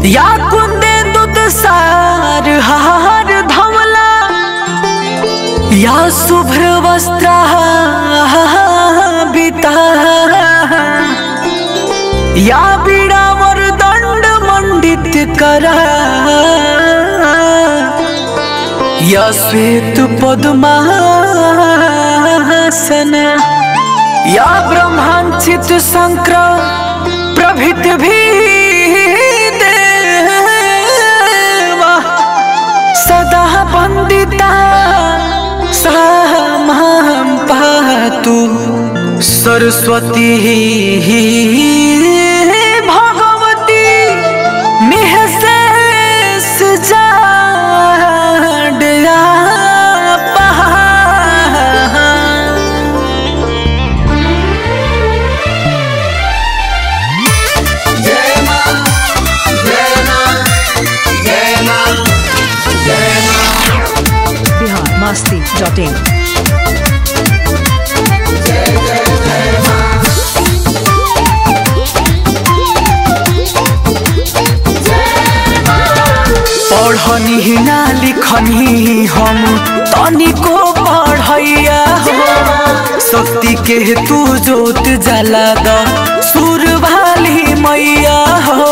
या कुंदे दूध सार हार धवला या शुभ्र वस्त्र बिता या बिडावर दंड मंडित करा या श्वेत पद्मासन या ब्रह्मांचित शंकर प्रभित भी देवा सदा वंदिता सामां पातु सरस्वती भगवती निःशेष जाड्या पहा बिहार मस्ती डॉट इन पढ़नी ना लिखनी हम तनिको पढ़ैया हो शक्ति के तू जोत जला द सुर वाली मैया हो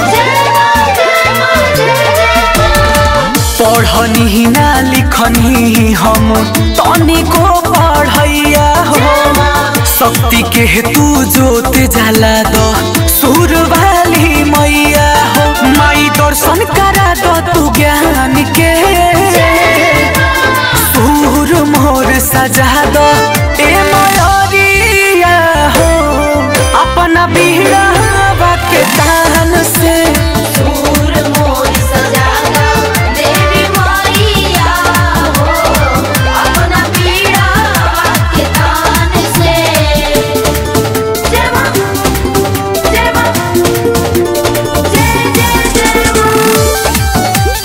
पढ़नी ना लिखनी हम तनिको पढ़ैया हो शक्ति के तू जोत जला द सुर वाली मैया हो माई दर्शन करा दो तू ज्ञान के सुर मोर सजा दो ए मयरिया हो अपना बीड़ा के तान से सूर मोर सजागा देवी माईया हो अपना पीड़ा के तान से जय मां जय मां जय जय जय मां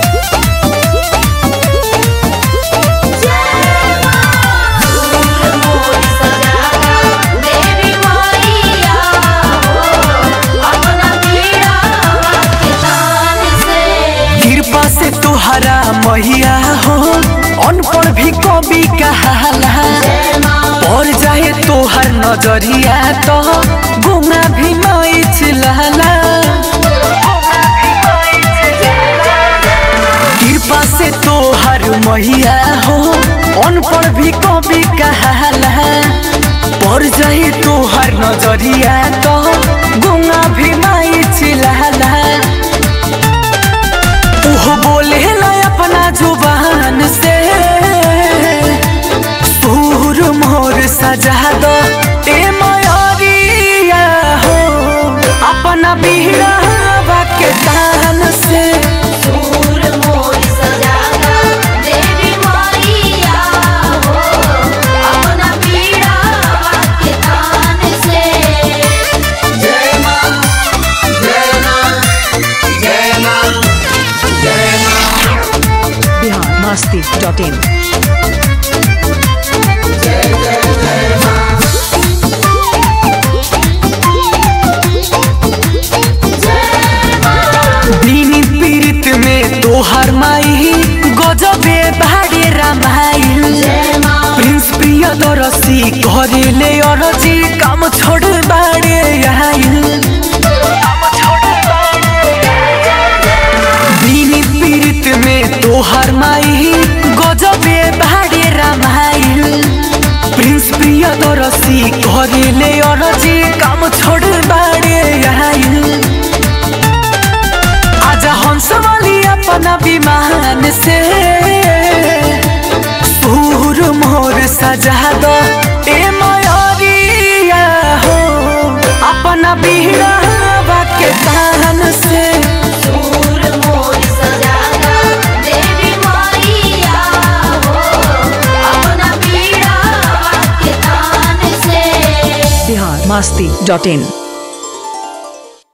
जय मां सूर मोर सजागा देवी माईया हो अपना पीड़ा के तान से कृपा से तुहरा मैया हो अनपढ़ भी कवि कहाला पड़ जाए तोहर नजरिया तो गुना भी नहीं चिल्लाला कृपा से तोहर मैया हो अनपढ़ भी कवि कहाला पड़ जाए तोहर नजरिया तो गुना भी नहीं चिल्लाला वो बोले ना अपना जुबान से सूर मोर सजा दो ए मयरिया हो अपना बीड़ा के तान से सूर मोर सजागा देवी माईया हो अपना पीड़ा के तान से बिहार मस्ती डॉट इन दिन पीड़ित में तोहर माई गजबे भाड़े रामाई प्रिंस प्रिय दरसी घरेले अरजी काम छोड़ बाड़े आइल दिन पीड़ित में तोहर माई गजबे भाड़े रामाइल प्रिंस प्रिय दरसी घरेले अरजी काम छोड़ बाड़े आइल आजा हंस वाली अपना विमान से सूर मोर सजा दो ए मयरिया हो अपना बीड़ा के तान से सूर मोर सजागा देवी माईया हो अपना पीड़ा के तान से बिहार मस्ती डॉट इन